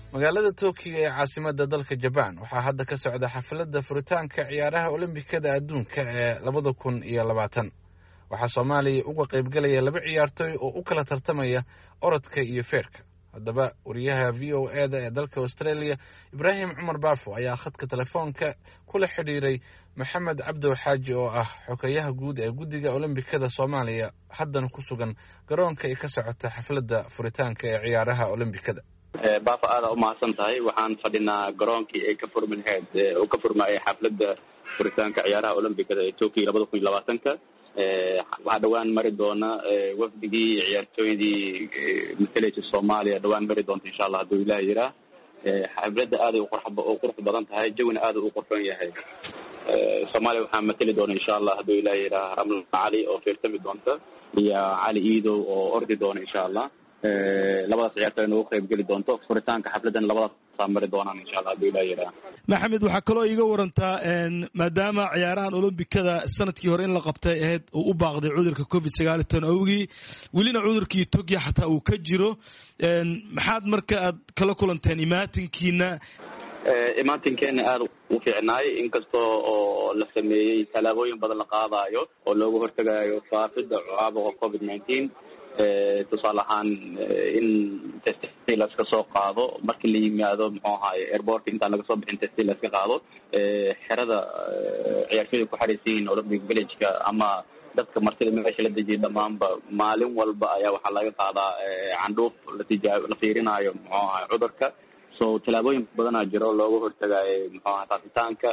magaalada tokiyo ee caasimada dalka jabaan waxaa hadda ka socda xafladda furitaanka ciyaaraha olombikada adduunka ee labada kun iyo labaatan waxaa soomaaliya uga qaybgalaya laba ciyaartooy oo u kala tartamaya orodka iyo feerka haddaba wariyaha v o e da ee dalka australia ibraahim cumar baafo ayaa khadka telefoonka kula xidhiiray maxamed cabdow xaaji oo ah xogeyaha guud ee guddiga olombikada soomaaliya haddana ku sugan garoonka ay ka socota xafladda furitaanka ee ciyaaraha olombikada baafa aada umahadsan tahay waxaan fadhinaa garoonkii ay ka furmi lahayd oo ka furmaayay xafladda furitaanka ciyaaraha olombikada ee tokyo labada kun iyo labaatanka waxaa dhawaan mari doona wafdigii ciyaartooydii masalaysa soomaaliya dhawaan mari doonta insha allah hadduu ilaah yiraa xafladda aaday u qurux badan tahay jawina aada u qurxoon yahay soomaaliya waxaa matali doona insha allah hadduu ilaah yiraa ramla cali oo fiirtami doonta iyo cali iidow oo ordi doona insha allah labadaas ciyaartooy nagu qayb geli doonto furitaanka xafladan labadaasa mari doonaan insha allah haduu ilah yiraa maxamed waxaa kaloo iiga warantaa maadaama ciyaarahan olombikada sanadkii hore in la qabtay ahayd uu u baaqday cudurka covid sagaal iyo toban awgii welina cudurkii togya xataa uu ka jiro maxaad marka aad kala kulanteen imaatinkiina imaatinkeena aada u fiicnaay inkastoo oo la sameeyey tallaabooyin badan la qaadayo oo looga hortagayo faafida caabuqa covid nineteen tusaale ahaan in testi laska soo qaado markii la yimaado muxuu ahaye airportka intaan laga soo bixin testi laska qaado xerada ciyaartooyda ku xaraysan yihiin olympic villageka ama dadka martida meesha la dejiyay dhamaanba maalin walba ayaa waxaa laga qaadaa candhuuf latija la fiirinayo muxuu ahaye cudurka so tallaabooyin badanaa jiro looga hortagayo muxuu ahay faafitaanka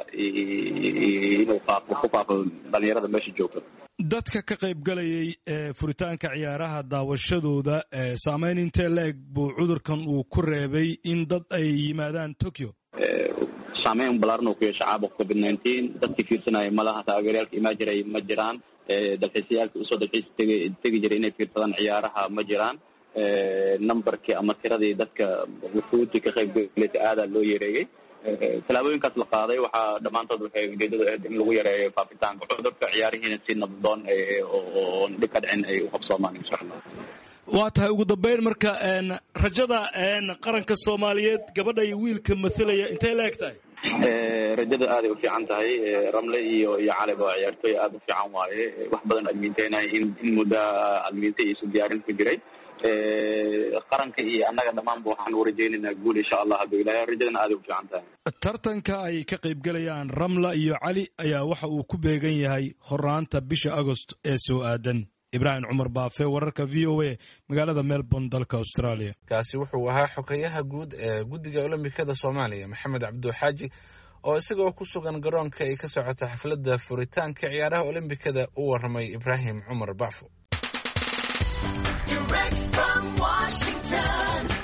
inuu faafo ku faafo dhalinyarada meesha joogto dadka ka qayb galayay furitaanka ciyaaraha daawashadooda saameyn intee la eg buu cudurkan uu ku reebay in dad ay yimaadaan tokyo saameyn balaaran uu ku yeesha caabuqa covid nineteen dadkii fiirsanaya malaha taageeryaalka imaa jiray ma jiraan dalxiisayaalka usoo dalxiis tegi tegi jiray inay fiirsadaan ciyaaraha ma jiraan numberkii ama tiradii dadka wufuudii ka qayb galaysa aadaa loo yareeyey tallaabooyinkaas la qaaday waxaa dhammaantood waxay ujeedadu ahayd in lagu yareeyo faafitaanka cudurka ciyaarihiina si nabdoon oo dhib ka dhicin ay u qabsoomaan insha allah waa tahay ugu dambeyn marka rajada qaranka soomaaliyeed gabadha iyo wiilka mathalaya intay la eg tahay rajada aaday u fiican tahay ramle iyo iyo caliba waa ciyaartooy aada u fiican waaye wax badan admiinteynayo in in muddo admiinte iyo isu diyaarin ku jiray qaranka iyo annaga dhammaanba waxaan u rajaynaynaa guul insha allah hadduu ilahay rajadana aaday u fiican tahay tartanka ay ka qayb galayaan ramla iyo cali ayaa waxa uu ku beegan yahay horaanta bisha agost ee soo aadan ibraahim cumar baafe wararka v o a magaalada melbourne dalka australia kaasi wuxuu ahaa xogeyaha guud ee guddiga olombikada soomaaliya maxamed cabduxaaji oo isagoo ku sugan garoonka ay ka socota xafladda furitaanka ciyaaraha olombikada u warramay ibraahim cumar baafo Direct from Washington.